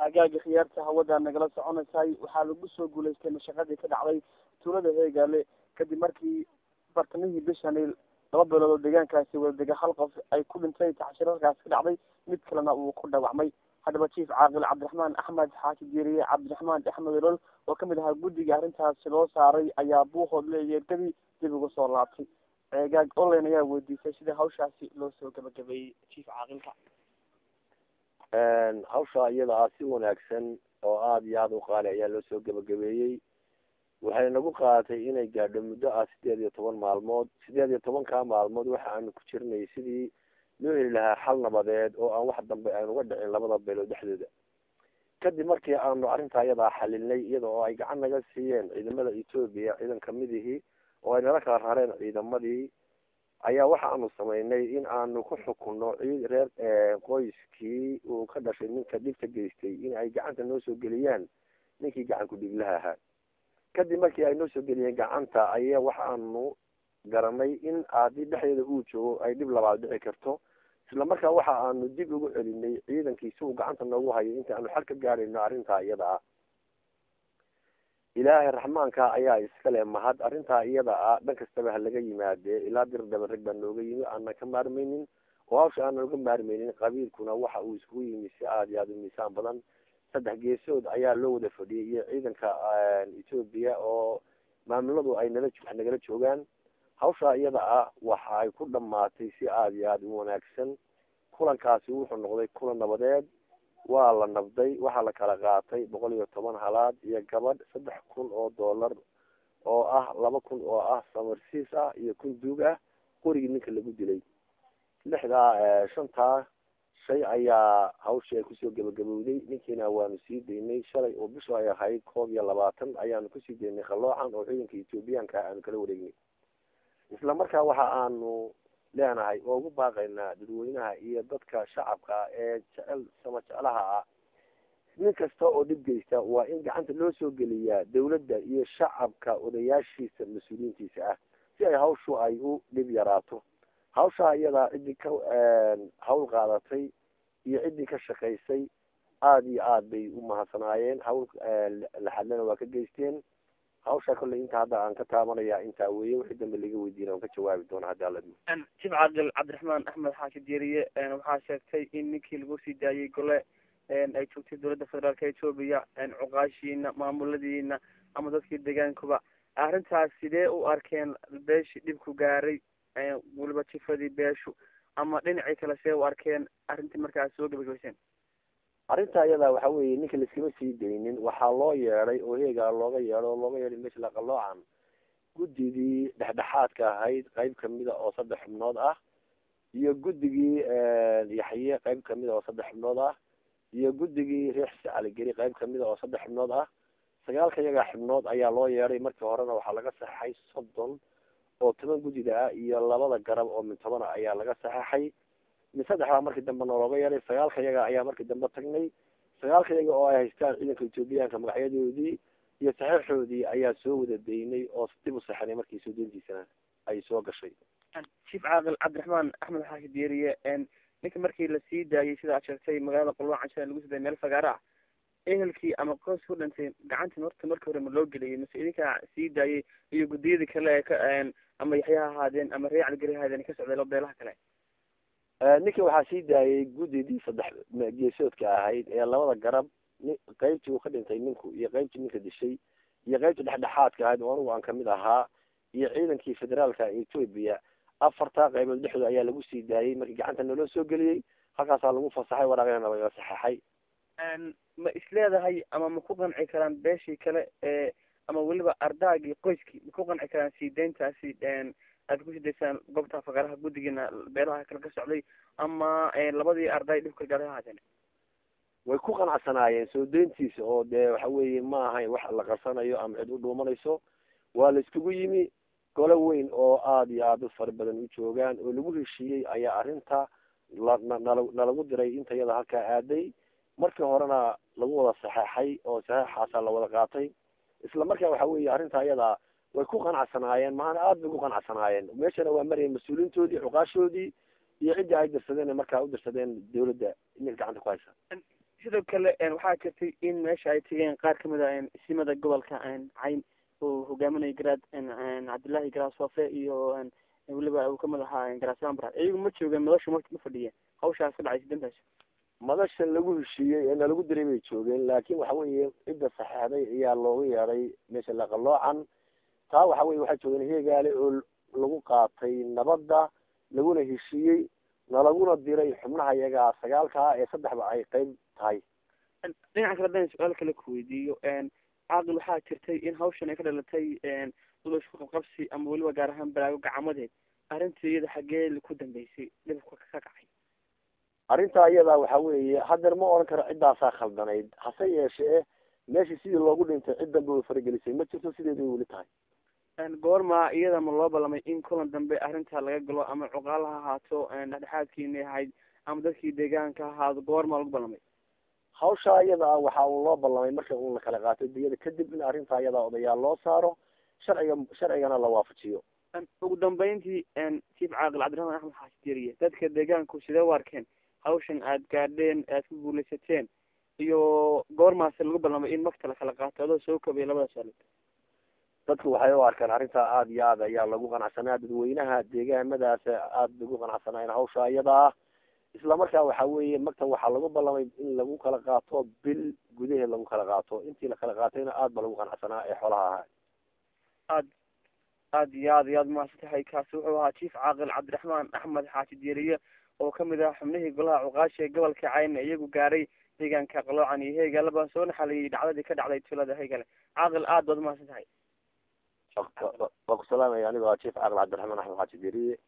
hagaaga khiyaarta hawada nagala soconaysaay waxaa lagu soo guulaystay mashaqadii ka dhacday tuulada heegaale kadib markii bartamihii bishani laba bilood oo deegaankaasi wadadega hal qof ay ku dhintay taxshirarkaas ka dhacday mid kalena uu ku dhaawacmay haddaba jief caaqil cabdiraxmaan axmed xaaji diiriye cabdiraxmaan axmed olol oo kamid ahaa guddiga arrintaasi loo saaray ayaa buuhoodle iyo ergadii dib uga soo laabtay ceegaag online ayaa weydiisay sida hawshaasi loo soo gabagabeeyey jief caaqilka hawsha iyada ah si wanaagsan oo aada iyo aada u qaali ayaa loo soo gabagabeeyey waxay nagu qaadatay inay gaadho muddo ah sideed iyo toban maalmood sideed iyo tobankaa maalmood waxa aanu ku jirnay sidii loo heli lahaa xal nabadeed oo aan wax dambe aan uga dhicin labada beelood dhexdooda kadib markii aanu arrintaa iyadaa xalinay iyada oo ay gacan naga siiyeen ciidamada etoobiya ciidan kamidihii oo ay nala kala rareen ciidamadii ayaa waxa aanu samaynay in aanu ku xukunno ciid reer qoyskii uu ka dhashay ninka dhibka geystay in ay gacanta noo soo geliyaan ninkii gacanku dhiglaha ahaa kadib markii ay noo soo geliyeen gacanta ayaa waxaanu garanay in haddii dhexdeeda uu joogo ay dhib labaad dhici karto isla markaa waxa aanu dib ugu celinay ciidankii si uu gacanta noogu hayo inta aanu xal ka gaadhayno arrintaa iyada ah ilaahay raxmaanka ayaa iskale mahad arrintaa iyada ah dhan kastaba ha laga yimaadee ilaa dir dhaba rag baa nooga yimi aanan ka maarmaynin oo hawsha aanan uga maarmaynin qabiilkuna waxa uu iskugu yimi si aada iyo aada u miisaan badan saddex geesood ayaa loo wada fadhiyay iyo ciidanka etoobiya oo maamuladu ay nala nagala joogaan hawshaa iyada ah waxa ay ku dhamaatay si aada iyo aada u wanaagsan kulankaasi wuxuu noqday kulan nabadeed waa la nabday waxaa la kala qaatay boqol iyo toban halaad iyo gabadh saddex kun oo dollar oo ah laba kun oo ah samarsiis ah iyo kun duug ah qorigii ninka lagu dilay lixdaa shantaa shay ayaa hawshii ay kusoo gabagabowday ninkiina waanu sii daynay shalay oo bishu ay ahayd koob iyo labaatan ayaanu kusii daynay qaloocan oo ciidanka ethoobiyaanka aanu kala wareegnay isla markaa waxa aanu leenahay oo ugu baaqaynaa dadweynaha iyo dadka shacabka ee jecel sama jeclaha ah nin kasta oo dhib geysta waa in gacanta loo soo geliyaa dawladda iyo shacabka odayaashiisa mas-uuliyiintiisa ah si ay hawshu ay u dhib yaraato hawshaa iyadaa ciddii ka hawl qaadatay iyo ciddii ka shaqaysay aada iyo aad bay u mahadsanaayeen hawl laxadlana waa ka geysteen hawshaa kolley inta hadda aan ka taabanaya intaa weeye wixii dambe laga weydiina aan ka jawaabi doona haddi alla dmo jib caaqil cabdiraxmaan axmed xaashi diiriye waxaa sheegtay in ninkii lagu sii daayey gole ay joogtay dowladda federaalka etoobiya cuqaashiina maamuladiina ama dadkii deegaankuba arrintaas sidee u arkeen beeshii dhibku gaaray weliba jifadii beeshu ama dhinacii kale see u arkeen arrintii markaas soo gabagabayseen arrinta iyada waxa weeye ninka laiskama sii daynin waxaa loo yeeday oo heegaa looga yeedho oo looga yeeday meesha laqaloocan guddigii dhexdhexaadka ahayd qayb kamida oo saddex xubnood ah iyo guddigii yaxye qayb kamida oo saddex xubnood ah iyo guddigii reer xise caligeri qayb kamida oo saddex xubnood ah sagaalka iyaga xubnood ayaa loo yeeday markii horena waxaa laga saxeixay soddon oo toban guddida ah iyo labada garab oo mid toban ah ayaa laga saxeixay mid saddexdaa markii dambe noolooga yeeday sagaalka iyaga ayaa markii dambe tagnay sagaalka iyaga oo ay haystaan ciidanka etoobiyaanka magacyadoodii iyo saxiixoodii ayaa soo wada daynay oo dib u saxinay markii soo deyntiisana ay soo gashay jief caaqil cabdiraxmaan axmed xaashi diiriye ninka markii lasii daayay sida aad sheegtay magaalada qulwaan cashada lagu siday meel fagaara ah ehelkii ama qoys ku dhintay gacantii horta markii hore ma loo geliyay mase idinkaa sii daayay iyo guddiyadii kale ee ka ama yaxya ha ahaadeen ama reer caligeri ha ahaadeen ka socday beelaha kale ninkii waxaa sii daayay guddidii saddex geesoodka ahayd ee labada garab qaybtii uu ka dhintay ninku iyo qaybtii ninka dishay iyo qaybtii dhexdhexaadka ahayd oo anigu aan kamid ahaa iyo ciidankii federaalka etoobiya afartaa qaybood dhexdooda ayaa lagu sii daayay markii gacanta naloo soo geliyey halkaasaa lagu fasaxay waraaqyana laga saxeixay ma isleedahay ama ma ku qanci karaan beeshii kale ee ama weliba ardaagii qoyskii ma ku qanci karaan sii deyntaasi aad kusii daysaan goobta faqaraha guddigiina beelaha kale ka socday ama labadii arday dhibka gaara ahaadeen way ku qanacsanaayeen soo deyntiisa oo dee waxa weeye ma ahayn wax la qarsanayo ama cid u dhuumanayso waa la iskugu yimi gole weyn oo aada iyo aada u fara badan u joogaan oo lagu heshiiyey ayaa arrinta lanalagu diray inta iyada halkaa aaday markii horena lagu wada saxeixay oo saxeixaasaa la wada qaatay isla markaa waxa weeye arrinta iyada way ku qanacsanaayeen maana aada bay ku qanacsanaayeen meeshana waa maraya mas-uuliintoodii cuqaashoodii iyo ciddii ay dirsadeen markaa u dirsadeen dawladda ininka gacanta ku haysa sidoo kale waxaa jirtay in meesha ay tegeen qaar kamid a simada gobolka cayn oo hogaaminaya garaad cabdillahi garaad soofe iyo weliba uu kamid ahaa garaasambra iyagu ma joogeen madashu ma ma fadhiyeen hawshaas ka dhacaysa dantaas madasha lagu heshiiyey ee nalagu diray bay joogeen laakin waxa weeye cidda saxeexday ayaa looga yeeday meesha laqaloocan taa waxa weye waxaa joogeen heegaale oo lagu qaatay nabadda laguna heshiiyey nalaguna diray xubnaha iyagaa sagaalkaa ee saddexba ay qeyb tahay dhinaca kale hadan su-aal kale ku weydiiyo caaqil waxaa jirtay in hawshan ay ka dhalatay dulashku qabqabsi ama weliba gaar ahaan balaago gacmadeed arrintii iyada xaggee ku dambeysay dhibka ka kacay arrintaa iyadaa waxa weeye hadeer ma oran karo ciddaasaa khaldanayd hase yeeshee meeshii sidii loogu dhintay cid dambe way faragelisay ma jirto sideeday weli tahay goorma iyada ma loo ballamay in kulan dambe arrintaa laga galo ama cuqaal ha ahaato dhexdhexaadkiina ahayd ama dadkii deegaanka ha ahaado goormaa lagu ballamay hawshaa iyadaa waxa uu loo ballamay marka uu la kala qaato diyada kadib in arrintaa iyadaa odayaal loo saaro sharciga sharcigana la waafajiyo ugu dambeyntii chief caaqil cabdiraxmaan axmed xaashi deriye dadka deegaanku sidee u arkeen hawshan aad gaadheen aad ku guulaysateen iyo goormaase lagu ballamay in makta la kala qaato adoo soo kobaya labada saalood dadku waxay u arkaan arrintaa aada iyo aad ayaa lagu qanacsanaa dadweynaha deegaamadaas aada lagu qanacsanaayen hawsha iyadaa isla markaa waxa weeye makta waxaa lagu ballamay in lagu kala qaato bil gudaheed lagu kala qaato intii la kala qaatayna aad ba lagu qanacsanaa ee xoolaha ahaa aad aad iyo aad iyo aad mahadsan tahay kaasi wuxuu ahaa chief caaqil cabdiraxmaan axmed xaaji dieriye oo kamid ah xubnihii golaha cuqaasha ee gobolka cayna iyagu gaaray deegaanka qaloocan iyo heegale baan soo naxaliyay dhacdadii ka dhacday tuulada heegale caaqil aad baad mahadsan tahay waa ku salaamaya anigoo chief caaqil cabdiraxmaan axmed xaaji dieriye